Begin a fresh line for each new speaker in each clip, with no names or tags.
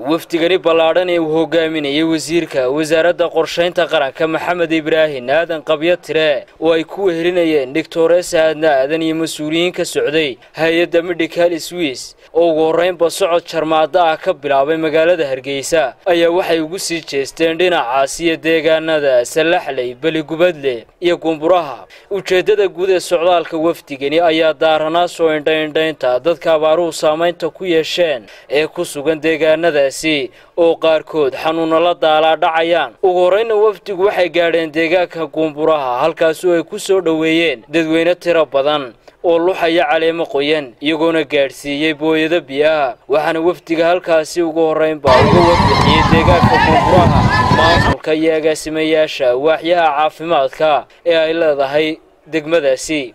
wafdigani ballaadhan ee uu hogaaminayay wasiirka wasaaradda qorshaynta qaranka maxamed ibraahin aadan qabyo tire oo ay ku wehelinayeen doctores aadna aadan iyo mas-uuliyiin ka socday hay-adda medical swiss oo ugu horraynba socod jarmaada ah ka bilaabay magaalada hargeysa ayaa waxay ugu sii jeesteen dhinacaas iyo deegaanada sallaxley beligubadle iyo gumburaha ujeeddada guud ee socdaalka wafdigani ayaa daaranaa soo indhaindhaynta dadka abaaruhu saamaynta ku yeesheen ee ku sugan deegaanadaasi oo qaarkood xanuuna la daalaa dhacayaan ugu horrayna wafdigu waxay gaadheen deegaanka guumburaha halkaasoo ay ku soo dhoweeyeen dadweyne tiro badan oo luxaya caleemo qoyan iyagoona gaadhsiiyey booyado biyaha waxaana wafdiga halkaasi ugu horraynba uga warbixiyey deegaanka guumburaha maamulka iyo agaasimayaasha waaxyaha caafimaadka ee ay leedahay degmadaasi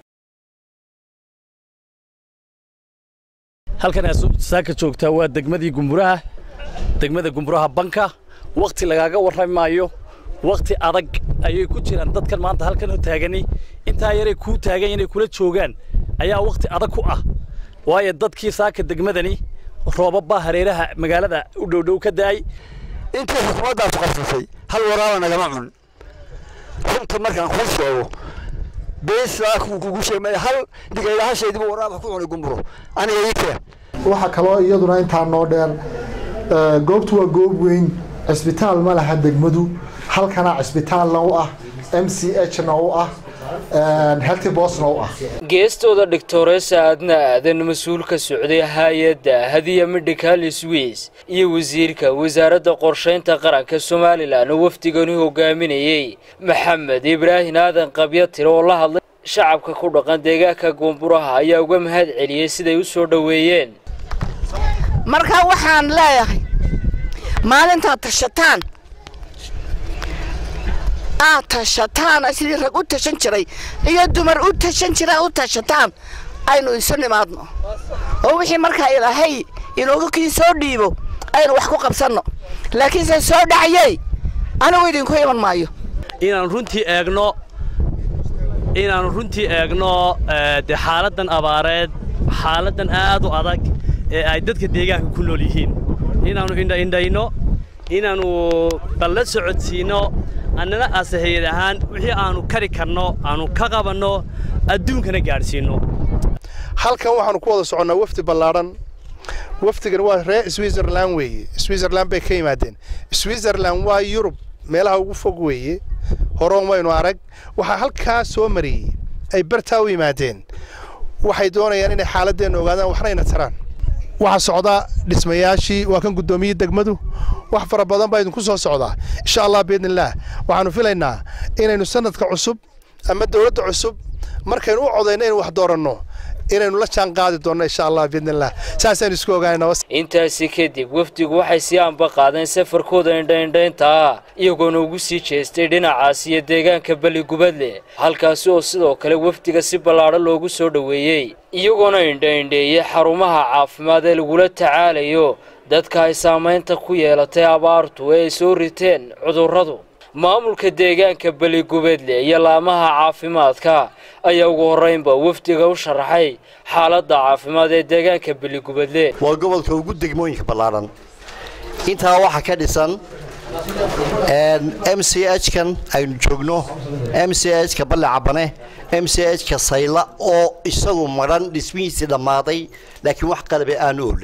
halkan aad saaka joogtaa waa degmadii gumburaha degmada gumburaha banka wakhti lagaaga warrami maayo wakhti adag ayay ku jiraan dadkan maanta halkan oo taagani intaa yaray kuu taagan inay kula joogaan ayaa wakhti adag ku ah waayo dadkii saaka degmadani roobabbaa hareeraha magaalada u dhowdhow ka da'ay
intii xukuumaddaasu qabsatay hal waraaba nagama cun runta markaan kuu sheego beesaa kugu sheegmaya hal digayahashaydibu waraaba ku cunay gumburo aniga ii keen
waxaa kaloo iyaduna intaa noo dheer goobtu waa goob weyn cisbitaal ma laha degmadu halkana cisbitaalna u ah m c h na u ah helty bosna u ah
geestooda doctoresa aadna aadan mas-uul ka socday hay-adda hadiya medical swiss iyo wasiirka wasaaradda qorshaynta qaranka somalilan oo wafdigani hogaaminayey maxamed ibraahin aadan qabyo tire oo la hadlay shacabka ku dhaqan deegaanka guumburaha ayaa uga mahad celiyey siday u soo dhoweeyeen
markaa waxaan leeyahay maalintaad tashataan aad tashataan sidii rag u tashan jiray iyo dumar u tashan jira u tashataan aynu isu nimaadno oo wixii markaa ilaahay inooga kii soo dhiibo aynu wax ku qabsanno laakiinse soo dhacayey anigu idinku iman maayo
inaan runtii eegno inaannu runtii eegno dee xaaladdan abaareed xaaladdan aad u adag ee ay dadka deegaanka ku nool yihiin inaannu indhaindhayno inaannu balla socodsiinno annana aase hayad ahaan wixii aannu kari karno aannu ka qabanno adduunkana gaadhsiinno
halkan waxaannu ku wada soconnaa wafdi ballaadhan wafdigan waa reer switzerland weeye switzerland bay ka yimaadeen switzerland waa yurub meelaha ugu fog weeye horoon waynu arag waxaa halkaa soo mariyey ay bartaa u yimaadeen waxay doonayaan inay xaaladeenna ogaadaan waxnayna taraan waxaa socdaa dhismayaashii waa kan guddoomiyey degmadu wax fara badan baa idinku soo socdaa insha allah biidnillaah waxaannu filaynaa inaynu sanadka cusub ama dowladda cusub markaynu u codayno inaynu wax dooranno inaynu la jaan qaadi doonno insha allah biidnillaah saasaynu isku ogaanayna
intaasi kadib wafdigu waxay sii anba qaadeen safarkooda indhaindhaynta ah iyagoona ugu sii jeestay dhinacaas iyo deegaanka beligubadle halkaasi oo sidoo kale wafdiga si ballaadhan loogu soo dhoweeyey iyagoona indhaindheeyey xarumaha caafimaad ee lagula tacaalayo dadka ay saamaynta ku yeelatay abaartu ee ay soo riteen cudurradu maamulka deegaanka beligubadle iyo laamaha caafimaadka ayaa ugu horraynba wafdiga u sharaxay xaaladda caafimaad ee deegaanka beligubadle
waa gobolka ugu degmooyinka ballaadhan intaa waxaa ka dhisan m c h kan aynu joogno m c h ka balle cabane m c h ka sayla oo isagu madhan dhismihiisii dhammaaday laakiin wax qalabe aanu olin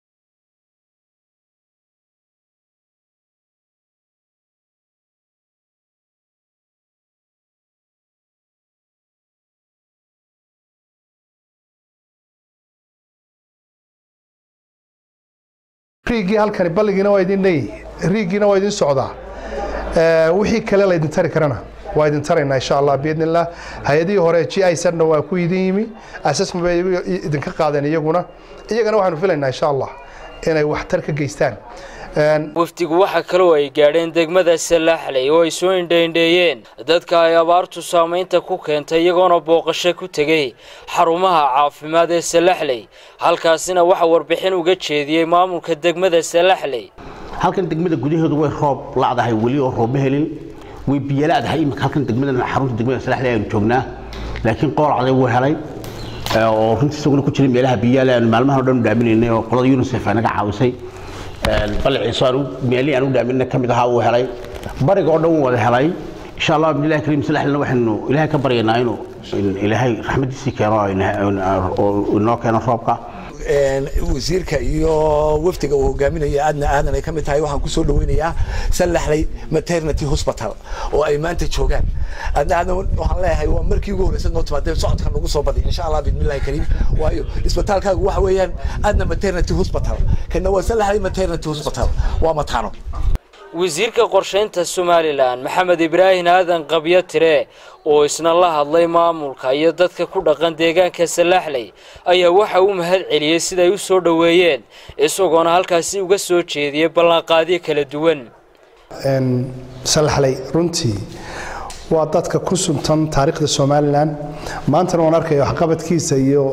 riigii halkani balligiina waa idin leeyihi riigiina waa idin socdaa wixii kale la idin tari karana waa idin taraynaa insha allah biidnillaah hay-adihii hore g i sadna waa ku idin yimi assessment bay idinka qaadeen iyaguna iyagana waxaanu filaynaa insha allah inay waxtar ka geystaan
wafdigu waxaa kaloo ay gaadheen degmada salaaxley oo ay soo indhaindheeyeen dadka ay abaartu saamaynta ku keentay iyagoona booqasho ku tegey xarumaha caafimaad ee salaaxley halkaasina waxaa warbixin uga jeediyey maamulka degmada salaaxley
halkan degmada gudaheedu way roob la'dahay weli oo roob ma helin way biyo la'dahay iminka halkan degmada xarunta degmada salaaxley aynu joognaa laakiin qooracday wuu helay oo runtii isaguna ku jiray meelaha biyaale aanu maalmahan o dhan dhaaminaynay oo qolada unisef ay naga caawisay balciiso aan meelihii aan u dhaaminna ka mid ahaa uu helay bariga oo dhan wuu wada helay insha allah bidnillahi kariim salaxlina waxaynu ilaahay ka baryaynaa inuu ilaahay raxmadiisii keeno oo inoo keeno roobka
wasiirka iyo wafdiga uu hogaaminaya aadna aadan ay ka mid tahay waxaan kusoo dhaweynayaa sallaxley maternity hospital oo ay maanta joogaan aadna aadan waxaan leeyahay waa markii ugu horreysay noo timaadee socodka nagu soo badiy insha allah bismillahi kariim waayo isbitaalkaagu waxa weeyaan aadna maternity hospital kana waa sallaxley maternity hospital waa mataano
wasiirka qorshaynta somalilan maxamed ibraahin aadan qabyo tire oo isna la hadlay maamulka iyo dadka ku dhaqan deegaanka salaaxley ayaa waxa uu mahad celiyey siday u soo dhoweeyeen isagoona halkaasi uga soo jeediyey ballanqaadyo kala duwan
salaxley runtii waa dadka ku suntan taariikhda somalilan maantana waan arkaya waxqabadkiisa iyo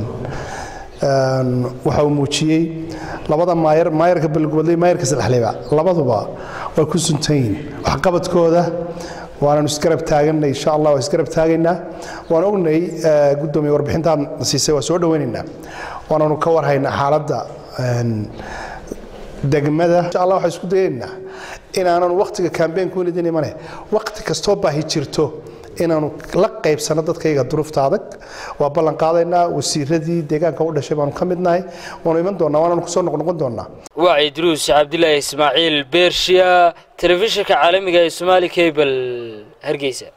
waxa uu muujiyey labada maayar maayarka balgoodley maayarka salaxleyba labaduba way ku suntan yihiin waxqabadkooda waananu isgarab taaganay insha allah waa isgarab taagaynaa waan ognay guddoomiye warbixintaan siisay waa soo dhaweynaynaa waananu ka warhaynaa xaaladda degmada insha allah waxaan isku dayaynaa inaanan waktiga kambeynku welidin imane wakti kastoo baahi jirto inaanu la qaybsano dadkayga duruufta adag waa ballan qaadaynaa wasiiradii deegaanka u dhashay baanu ka midnahay waanu iman doonaa waananu kusoo noqnoqon doonaa
waa idruus cabdilaahi ismaaciil beershiya telefishinka caalamiga ee somaali cable hargeysa